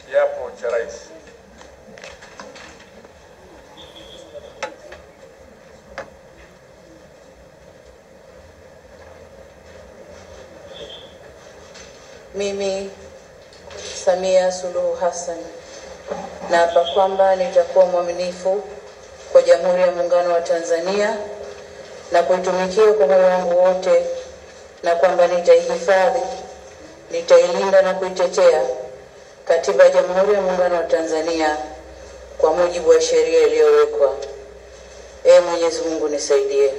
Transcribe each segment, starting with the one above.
kiapo cha rais. Mimi Samia Suluhu Hassan naapa kwamba nitakuwa mwaminifu kwa Jamhuri ya Muungano wa Tanzania na kuitumikia kwa moyo wangu wote, na kwamba nitaihifadhi, nitailinda na kuitetea Katiba ya Jamhuri ya Muungano wa Tanzania kwa mujibu wa sheria iliyowekwa. Ee Mwenyezi Mungu nisaidie.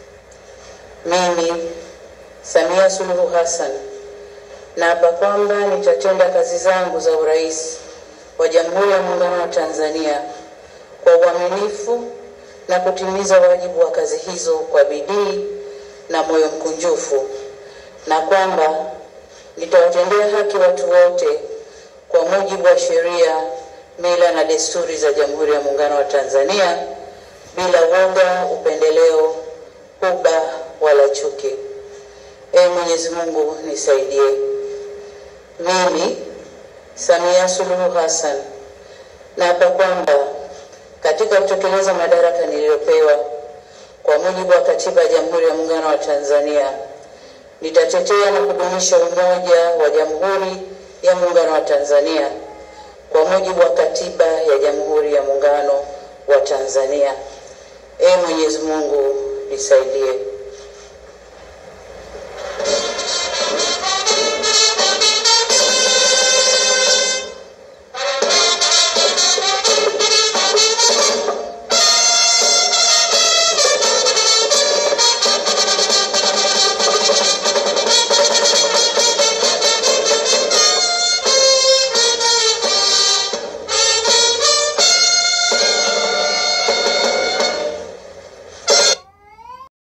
Mimi Samia Suluhu Hassan naapa kwamba nitatenda kazi zangu za urais wa Jamhuri ya Muungano wa Tanzania kwa uaminifu na kutimiza wajibu wa kazi hizo kwa bidii na moyo mkunjufu, na kwamba nitawatendea haki watu wote kwa mujibu wa sheria, mila na desturi za Jamhuri ya Muungano wa Tanzania bila woga, upendeleo, huba wala chuki. Ee Mwenyezi Mungu nisaidie. Mimi Samia Suluhu Hassan naapa kwamba katika kutekeleza madaraka niliyopewa kwa mujibu wa Katiba ya Jamhuri ya Muungano wa Tanzania nitatetea na kudumisha umoja wa Jamhuri ya Muungano wa Tanzania kwa mujibu wa Katiba ya Jamhuri ya Muungano wa Tanzania. Ee Mwenyezi Mungu nisaidie.